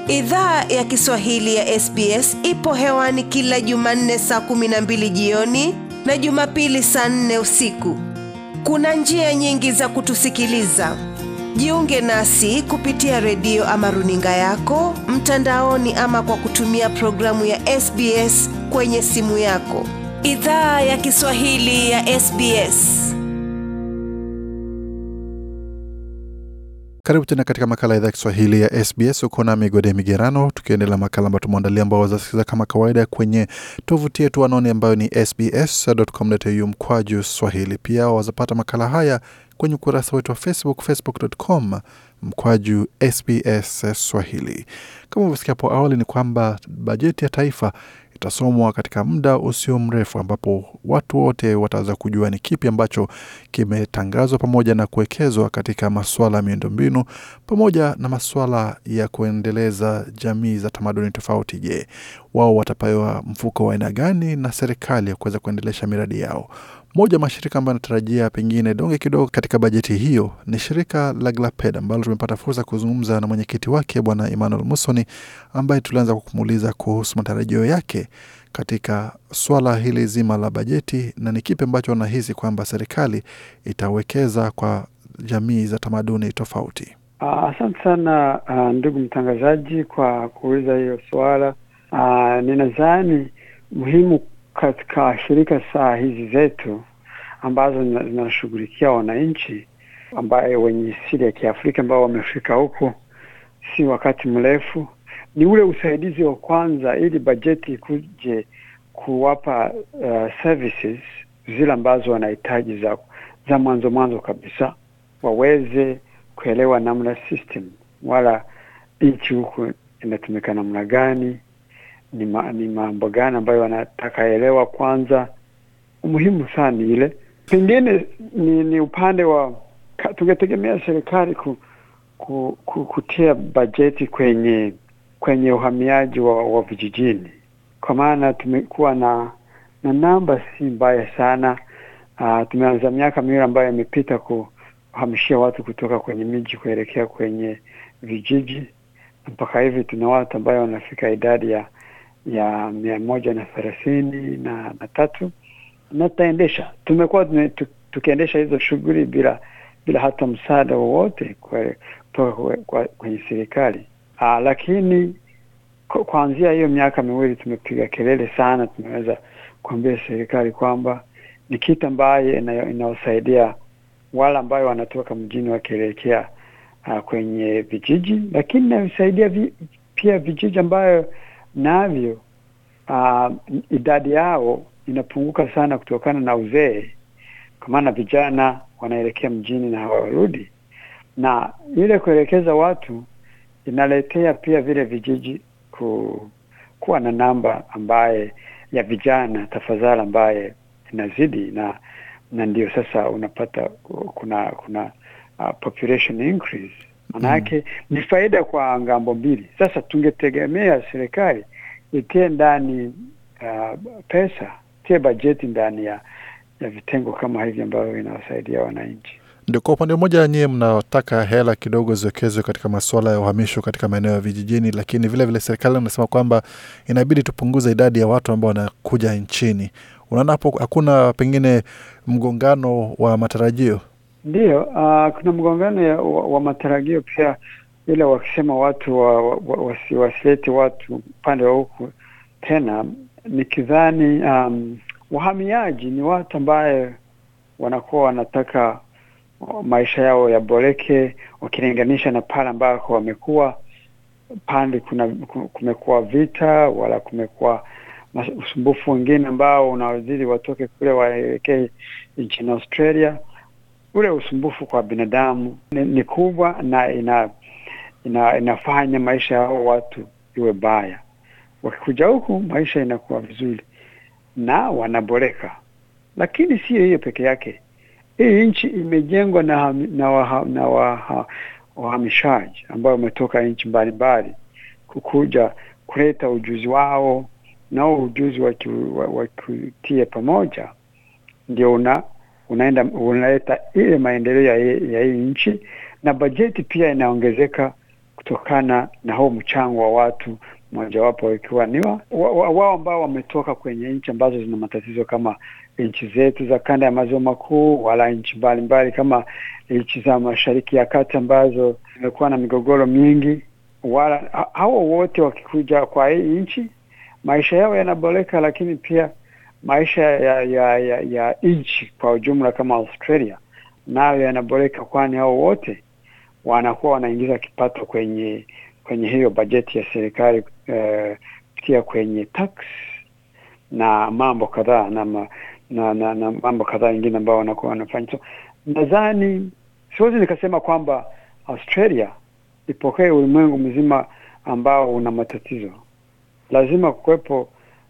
Idhaa ya Kiswahili ya SBS ipo hewani kila Jumanne saa kumi na mbili jioni na Jumapili saa nne usiku. Kuna njia nyingi za kutusikiliza. Jiunge nasi kupitia redio ama runinga yako mtandaoni, ama kwa kutumia programu ya SBS kwenye simu yako. Idhaa ya Kiswahili ya SBS. Karibu tena katika makala ya idhaa ya Kiswahili ya SBS. Uko na Migode Migerano, tukiendelea makala ambayo tumeandalia, ambao wazasikiza kama kawaida kwenye tovuti yetu anoni ambayo ni sbs.com.au mkwaju swahili. Pia wazapata makala haya kwenye ukurasa wetu wa Facebook, facebook.com mkwaju SBS Swahili. Kama ulivyosikia hapo awali, ni kwamba bajeti ya taifa itasomwa katika muda usio mrefu, ambapo watu wote wataweza kujua ni kipi ambacho kimetangazwa pamoja na kuwekezwa katika masuala ya miundombinu pamoja na masuala ya kuendeleza jamii za tamaduni tofauti. Je, wao watapewa mfuko wa aina gani na serikali ya kuweza kuendelesha miradi yao? Moja ya mashirika ambayo anatarajia pengine donge kidogo katika bajeti hiyo ni shirika la Glaped ambalo tumepata fursa kuzungumza na mwenyekiti wake Bwana Emmanuel Musoni, ambaye tulianza kwa kumuuliza kuhusu matarajio yake katika swala hili zima la bajeti na ni kipi ambacho anahisi kwamba serikali itawekeza kwa jamii za tamaduni tofauti. Asante sana uh, ndugu mtangazaji kwa kuuliza hiyo swala. Uh, ninadhani muhimu katika shirika saa hizi zetu ambazo zinashughulikia wananchi ambayo wenye asili ya Kiafrika ambao wamefika huku si wakati mrefu, ni ule usaidizi wa kwanza, ili bajeti ikuje kuwapa uh, services zile ambazo wanahitaji za za mwanzo mwanzo kabisa, waweze kuelewa namna system wala nchi huku inatumika namna gani ni, ma, ni mambo gani ambayo wanataka elewa kwanza. Umuhimu sana ile pengine ni, ni upande wa tungetegemea serikali ku, ku, ku, kutia bajeti kwenye kwenye uhamiaji wa, wa vijijini, kwa maana tumekuwa na na namba si mbaya sana. Uh, tumeanza miaka miwili ambayo imepita kuhamishia watu kutoka kwenye miji kuelekea kwenye vijiji, mpaka hivi tuna watu ambayo wanafika idadi ya ya mia moja na thelathini na, na tatu na tutaendesha. Tumekuwa tukiendesha hizo shughuli bila bila hata msaada wowote kutoka kwenye serikali. Aa, lakini kuanzia hiyo miaka miwili tumepiga kelele sana, tumeweza kuambia serikali kwamba ni kitu ambaye inawasaidia wale ambayo wanatoka mjini wakielekea uh, kwenye vijiji, lakini inasaidia vi, pia vijiji ambayo navyo uh, idadi yao inapunguka sana kutokana na uzee, kwa maana vijana wanaelekea mjini na hawarudi, na ile kuelekeza watu inaletea pia vile vijiji ku, kuwa na namba ambaye ya vijana tafadhali ambaye inazidi na na ndio sasa unapata kuna kuna uh, population increase manake mm. Ni faida kwa ngambo mbili. Sasa tungetegemea serikali itie ndani uh, pesa tie bajeti ndani ya ya vitengo kama hivi ambavyo inawasaidia wananchi. Ndio, kwa upande mmoja nyie mnataka hela kidogo ziwekezwe katika masuala ya uhamisho katika maeneo ya vijijini, lakini vile vile serikali inasema kwamba inabidi tupunguze idadi ya watu ambao wanakuja nchini. Unaona hapo hakuna pengine mgongano wa matarajio? Ndiyo, uh, kuna mgongano ya, wa, wa matarajio pia, ila wakisema watu wa, wa, wasi, wasilete watu upande wa huku tena, nikidhani um, wahamiaji ni watu ambaye wanakuwa wanataka maisha yao yaboreke, wakilinganisha na pale ambako wamekuwa pande kuna kumekuwa vita wala kumekuwa usumbufu wengine ambao unawazidi watoke kule waelekee nchini Australia. Ule usumbufu kwa binadamu ni, ni kubwa na ina, ina inafanya maisha yao watu iwe baya. Wakikuja huku maisha inakuwa vizuri na wanaboreka, lakini sio hiyo peke yake. Hii nchi imejengwa na na waha, na waha, wahamishaji ambao wametoka nchi mbalimbali kukuja kuleta ujuzi wao nao ujuzi wakutia pamoja, ndio una unaenda unaleta ile maendeleo ya, ya hii nchi, na bajeti pia inaongezeka kutokana na huo mchango wa watu mojawapo ikiwa ni wao wa, wa, wa ambao wametoka kwenye nchi ambazo zina matatizo kama nchi zetu za kanda ya maziwa makuu, wala nchi mbalimbali kama nchi za mashariki ya kati ambazo zimekuwa na migogoro mingi. Wala hao wote wakikuja kwa hii nchi, maisha yao yanaboreka, lakini pia maisha ya ya, ya, ya nchi kwa ujumla kama Australia nayo yanaboreka, kwani hao wote wanakuwa wanaingiza kipato kwenye kwenye hiyo bajeti ya serikali kupitia uh, kwenye tax na mambo kadhaa na, ma, na, na, na mambo kadhaa ingine ambao wanakuwa wanafanya. So nadhani siwezi nikasema kwamba Australia ipokee ulimwengu mzima ambao una matatizo. Lazima kuwepo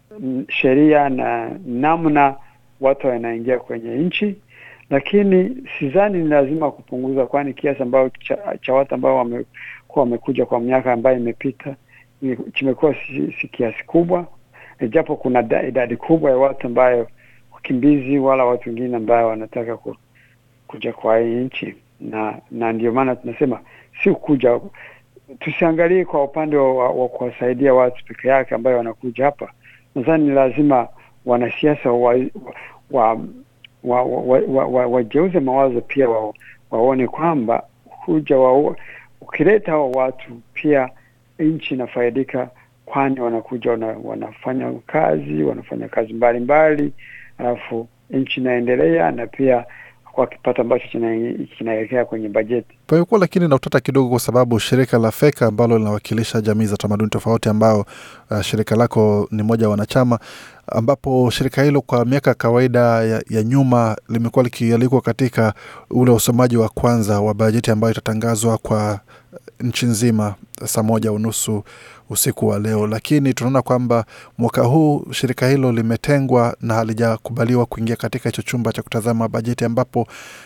sheria na namna watu wanaingia kwenye nchi, lakini sidhani ni lazima kupunguza, kwani kiasi ambao cha, cha watu ambao wamekuwa wamekuja kwa miaka ambayo imepita kimekuwa si, si kiasi kubwa, japo kuna da, idadi kubwa ya watu ambayo wakimbizi wala watu wengine ambayo wanataka ku, kuja kwa hii nchi, na na ndio maana tunasema si kuja, tusiangalie kwa upande wa, wa kuwasaidia watu peke yake ambayo wanakuja hapa. Nadhani ni lazima wanasiasa wa, wa wa, wa, wa, wa, wageuze mawazo pia wa, waone kwamba kuja wa, ukileta hao watu pia nchi inafaidika, kwani wanakuja wana, wanafanya kazi wanafanya kazi mbalimbali, alafu nchi inaendelea na pia kwa kipato ambacho kinaelekea kwenye bajeti. Pamekuwa lakini na utata kidogo, kwa sababu shirika la Feka ambalo linawakilisha jamii za tamaduni tofauti, ambao uh, shirika lako ni moja wa wanachama, ambapo shirika hilo kwa miaka kawaida ya, ya nyuma limekuwa likialikwa katika ule usomaji wa kwanza wa bajeti ambayo itatangazwa kwa nchi nzima saa moja unusu usiku wa leo, lakini tunaona kwamba mwaka huu shirika hilo limetengwa na halijakubaliwa kuingia katika hicho chumba cha kutazama bajeti, ambapo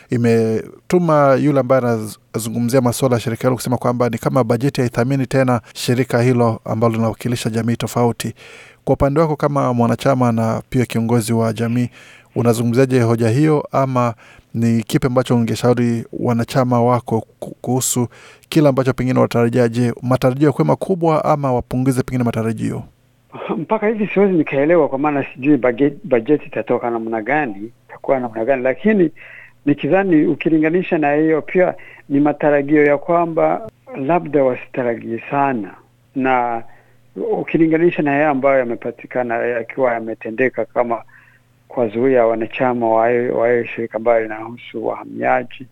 imetuma yule ambaye anazungumzia masuala ya shirika hilo kusema kwamba ni kama bajeti haithamini tena shirika hilo ambalo linawakilisha jamii tofauti. Kwa upande wako kama mwanachama na pia kiongozi wa jamii, unazungumziaje hoja hiyo, ama ni kipi ambacho ungeshauri wanachama wako kuhusu kile ambacho pengine watarajia? Je, matarajio yakuwe makubwa ama wapunguze pengine matarajio? Mpaka hivi siwezi nikaelewa, kwa maana sijui bajeti itatoka namna gani, itakuwa namna gani, lakini nikidhani ukilinganisha na hiyo, pia ni matarajio ya kwamba labda wasitarajie sana, na ukilinganisha na yale ambayo yamepatikana yakiwa yametendeka kama kuwazuia wanachama wa hiyo shirika ambayo linahusu wahamiaji.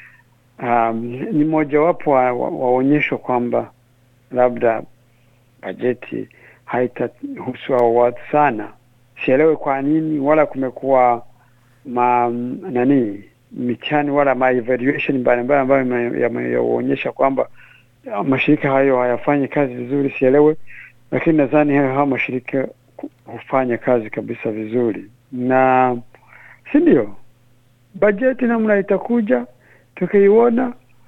Um, ni mojawapo wa waonyesho kwamba labda bajeti haitahusu hao watu sana. Sielewe kwa nini, wala kumekuwa ma nani mitihani wala ma evaluation mbalimbali ambayo yameonyesha kwamba mashirika hayo hayafanyi kazi vizuri, sielewe, lakini nadhani hayo mashirika hufanya kazi kabisa vizuri na si ndio? Bajeti namna itakuja tukiiona,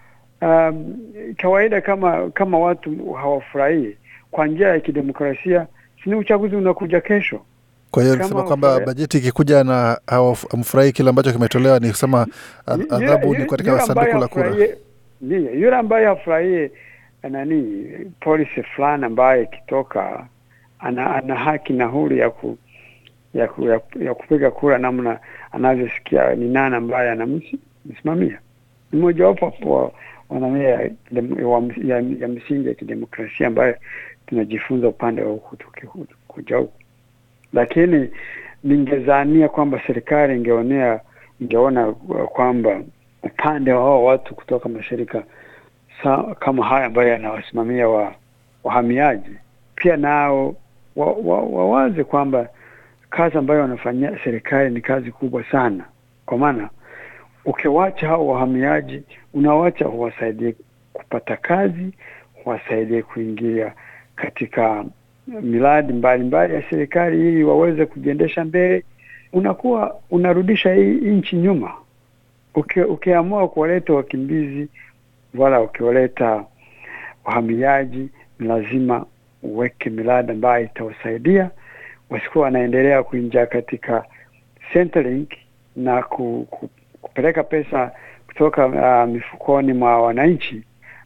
um, kawaida kama kama watu hawafurahii kwa njia ya kidemokrasia, sini uchaguzi unakuja kesho. Kwa hiyo nisema kwamba bajeti ikikuja na hawamfurahii kile ambacho kimetolewa, ni kusema adhabu ni katika sanduku la kura. Ndio, yule ambaye hafurahie nani polisi fulani ambaye ikitoka ana, ana haki na huru ya ku ya, ku, ya, ya kupiga kura namna anavyosikia ni nani ambaye anamsimamia. Ni mojawapo wa wanamia ya, ya, ya msingi ya kidemokrasia ambayo tunajifunza upande wa huku tukikuja huku, lakini ningezania kwamba serikali ingeonea ingeona kwamba upande wa hao watu kutoka mashirika sa, kama haya ambayo yanawasimamia wa wahamiaji pia nao wawaze wa, wa kwamba kazi ambayo wanafanyia serikali ni kazi kubwa sana, kwa maana ukiwacha hao wahamiaji, unawacha huwasaidie kupata kazi, huwasaidie kuingia katika miradi mbalimbali ya serikali ili waweze kujiendesha mbele, unakuwa unarudisha hii nchi nyuma. Uki, ukiamua kuwaleta wakimbizi wala ukiwaleta wahamiaji, ni lazima uweke miradi ambayo itawasaidia wasikuwa wanaendelea kuingia katika Centrelink na ku, ku, kupeleka pesa kutoka uh, mifukoni mwa wananchi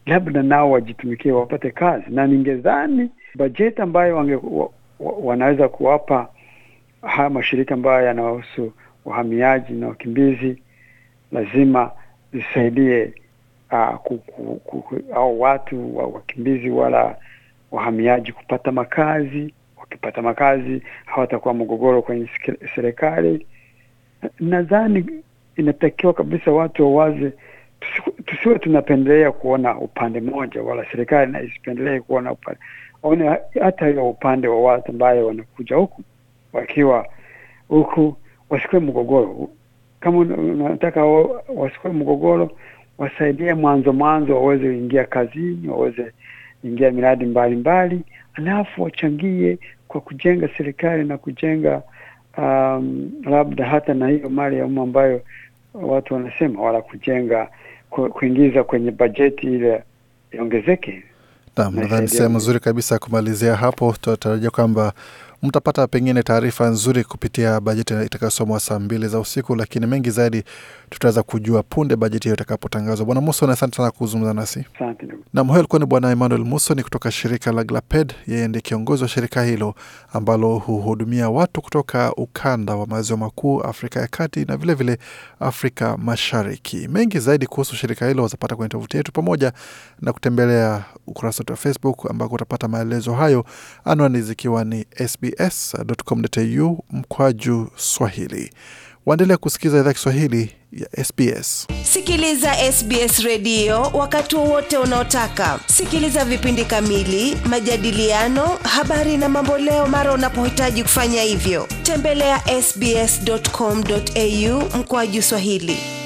labda nao wajitumikie wapate kazi, na ningedhani bajeti ambayo wange, wa, wa, wanaweza kuwapa haya mashirika ambayo yanawahusu wahamiaji na wakimbizi lazima zisaidie uh, ku, ku, ku, au watu wa wakimbizi wala wahamiaji kupata makazi. Wakipata makazi hawatakuwa mgogoro kwenye serikali. Nadhani inatakiwa kabisa watu wawaze, tusiwe tunapendelea kuona upande mmoja, wala serikali na isipendelee kuona upande, waone hata hiyo upande wa watu ambayo wanakuja huku wakiwa huku, wasikuwe mgogoro. Kama unataka wasikuwe mgogoro, wasaidie mwanzo mwanzo, waweze kuingia kazini, waweze ingia miradi mbalimbali, alafu wachangie kwa kujenga serikali na kujenga um, labda hata na hiyo mali ya umma ambayo watu wanasema, wala kujenga ku, kuingiza kwenye bajeti ile iongezeke. Naam, nadhani sehemu nzuri kabisa ya kumalizia hapo. Tunatarajia kwamba mtapata pengine taarifa nzuri kupitia bajeti itakayosomwa saa mbili za usiku, lakini mengi zaidi tutaweza kujua punde bajeti hiyo itakapotangazwa. Bwana Muson, asante sana kuzungumza nasi. Nam, huyo alikuwa ni Bwana Emmanuel Muson kutoka shirika la Glaped. Yeye ndiye kiongozi wa shirika hilo ambalo huhudumia watu kutoka ukanda wa maziwa makuu, Afrika ya kati na vilevile vile Afrika Mashariki. Mengi zaidi kuhusu shirika hilo wazapata kwenye tovuti yetu pamoja na kutembelea ukurasa wetu wa Facebook ambako utapata maelezo hayo, anwani zikiwa ni sbs.com.au mkwaju Swahili. Waendelea kusikiliza idhaa Kiswahili ya SBS. Sikiliza SBS redio wakati wowote unaotaka. Sikiliza vipindi kamili, majadiliano, habari na mamboleo mara unapohitaji kufanya hivyo. Tembelea ya sbs.com.au mkwaju Swahili.